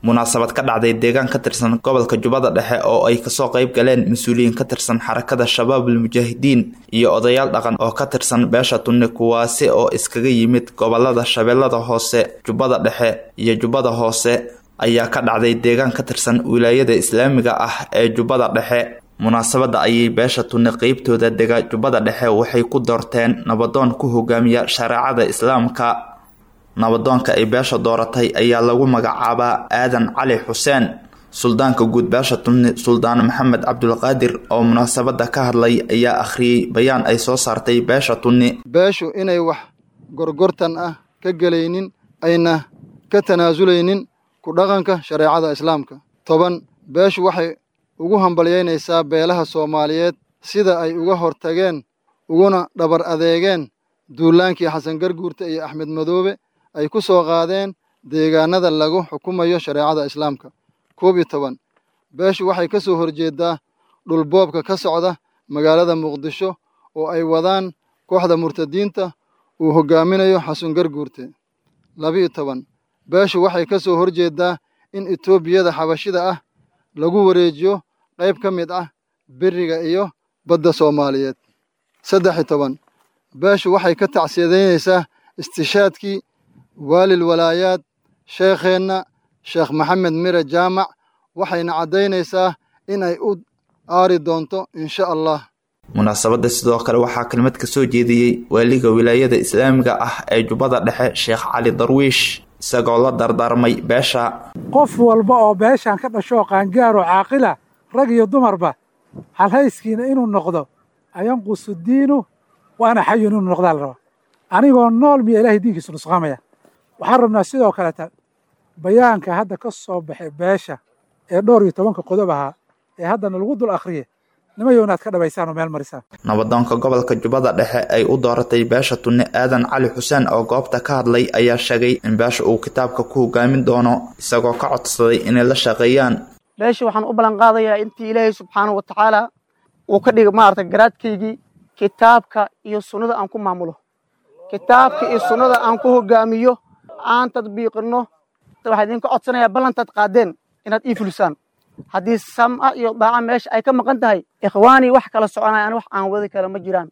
munaasabad ka dhacday deegaan ka tirsan gobolka jubbada dhexe oo ay kasoo qayb galeen mas-uuliyiin ka tirsan xarakada shabaabul mujaahidiin iyo odayaal dhaqan oo ka tirsan beesha tunni kuwaasi oo iskaga yimid gobolada shabeellada hoose jubbada dhexe iyo jubbada hoose ayaa ka dhacday deegaan ka tirsan wilaayada islaamiga ah ee jubbada dhexe munaasabadda ayay beesha tunni qeybtooda dega jubbada dhexe waxay ku doorteen nabadoon ku hogaamiya shareecada islaamka nabadoonka ay beesha dooratay ayaa lagu magacaabaa aadan cali xuseen suldaanka guud beesha tunni suldaan maxamed cabdulqaadir oo munaasabadda ka hadlay ayaa akhriyey bayaan ay soo saartay beesha tunni beeshu inay wax gorgortan ah ka gelaynin ayna ka tanaasulaynin ku dhaqanka shareecada islaamka toban beeshu waxay ugu hambalyaynaysaa beelaha soomaaliyeed sida ay uga hortageen uguna dhabar adeegeen duulaankii xasan garguurta iyo axmed madoobe ay ku soo qaadeen deegaanada lagu xukumayo shareecada islaamka koob iyo toban beeshu waxay ka soo horjeedaa dhulboobka ka socda magaalada muqdisho oo ay wadaan kooxda murtadiinta uu hoggaaminayo xasan garguurte labiyo toban beeshu waxay ka soo horjeedaa in etoobiyada xabashida ah lagu wareejiyo qayb ka mid ah beriga iyo badda soomaaliyeed saddex iyo toban beeshu waxay ka tacsiyadaynaysaa istishaadkii waalil walaayaad sheekheenna sheekh maxamed mire jaamac waxayna caddaynaysaa in ay u aari doonto insha allah munaasabadda sidoo kale waxaa kelmad ka soo jeediyey waaliga wilaayada islaamiga ah ee jubbada dhexe sheekh cali darwiish isagoo la dardaarmay beesha qof walba oo beeshan ka dhashoo qaangaaroo caaqila rag iyo dumarba halhayskiina inuu noqdo ayanqusu diinu waana xayun inuu noqdaa la rabaa anigoo nool miya ilahay diinkiisu nusqaamaya waxaan rabnaa sidoo kaleta bayaanka hadda ka soo baxay beesha ee dhowr iyo tobanka qodob ahaa ee haddana lagu dul akhriye nimayow inaad ka dhabaysaan oo meel marisaan nabadoonka gobolka jubbada dhexe ay u dooratay beesha tunni aadan cali xuseen oo goobta ka hadlay ayaa sheegay in beesha uu kitaabka ku hogaamin doono isagoo ka codsaday inay la shaqeeyaan beesha waxaan u ballan qaadayaa intii ilaahay subxaanahu wa tacaala uu ka dhiga maarata garaadkaygii kitaabka iyo sunnada aan ku maamulo kitaabka iyo sunnada aan ku hogaamiyo aan tadbiiqinno waxaa idinka codsanayaa ballantaad qaadeen inaad ii fulisaan haddii samca iyo daaca meesha ay ka maqan tahay ikhwaanii wax kala soconaya an wax aan wadi kara ma jiraan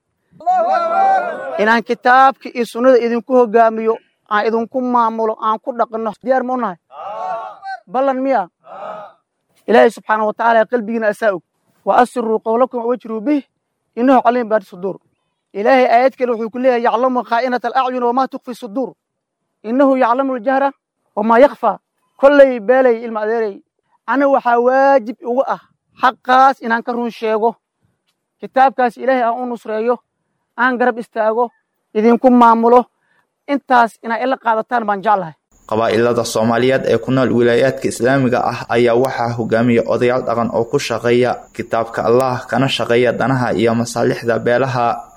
inaan kitaabka iyo sunnada idinku hogaamiyo aan idinku maamulo aan ku dhaqinno diyaar ma u nahay ballan miya ilaahay subxaana wa tacaala qalbigiina asaa og wa asiruu qowlakum wajruu bih innahu caliim baadi suduur ilaahay aayad kale wuxuu ku leeyahay yaclamu khaa'inata alacyun wamaa tukfi suduur innahu yaclamu aljahra wamaa yakfaa kolley beelay ilma adeerey aniga waxaa waajib ugu ah xaqaas inaan ka run sheego kitaabkaas ilaahay aan u nusreeyo aan garab istaago idinku maamulo intaas inaa ila qaadataan baan jeclahay qabaa'ilada soomaaliyeed ee ku nool wilaayaadka islaamiga ah ayaa waxaa hogaamiya odayaal dhaqan oo ku shaqeeya kitaabka allah kana shaqeeya danaha iyo masaalixda beelaha